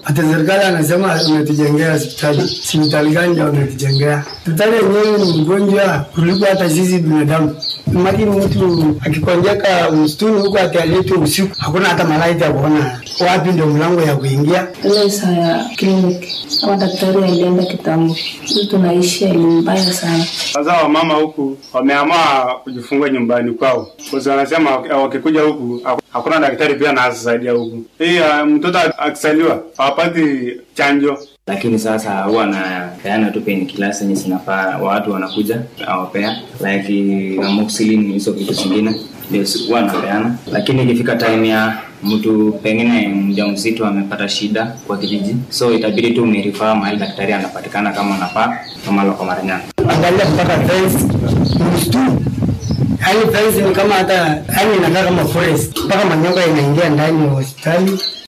Hata serikali anasema umetujengea hospitali. Hospitali gani ndio umetujengea? Hospitali yenyewe ni mgonjwa kuliko hata sisi binadamu. Imagine mtu akikonjeka msituni huko atialetwe usiku, hakuna hata malaika ya kuona wapi ndio mlango ya kuingia. ile saa ya kliniki kama daktari alienda kitambo, sisi tunaishi elimu mbaya sana. Sasa wamama huku wameamua kujifungua nyumbani kwao, kwa sababu wanasema waki- wakikuja huku haku- hakuna daktari pia anasaidia huku. Hii uh, mtoto akisaliwa hawapati chanjo. lakini sasa huwa anapeana tu painkiller zenye zinafaa watu wanakuja awapea like amoxicillin hizo vitu zingine ndio si- huwa anapeana lakini ikifika time ya mtu pengine mjamzito amepata shida kwa kijiji so itabidi tu umerifaa mahali daktari anapatikana kama anafaa kama loko maranyana Angalia mpaka fence msituni. Yaani fence ni kama hata yaani inakaa kama forest. Mpaka manyoka inaingia ndani ya hospitali.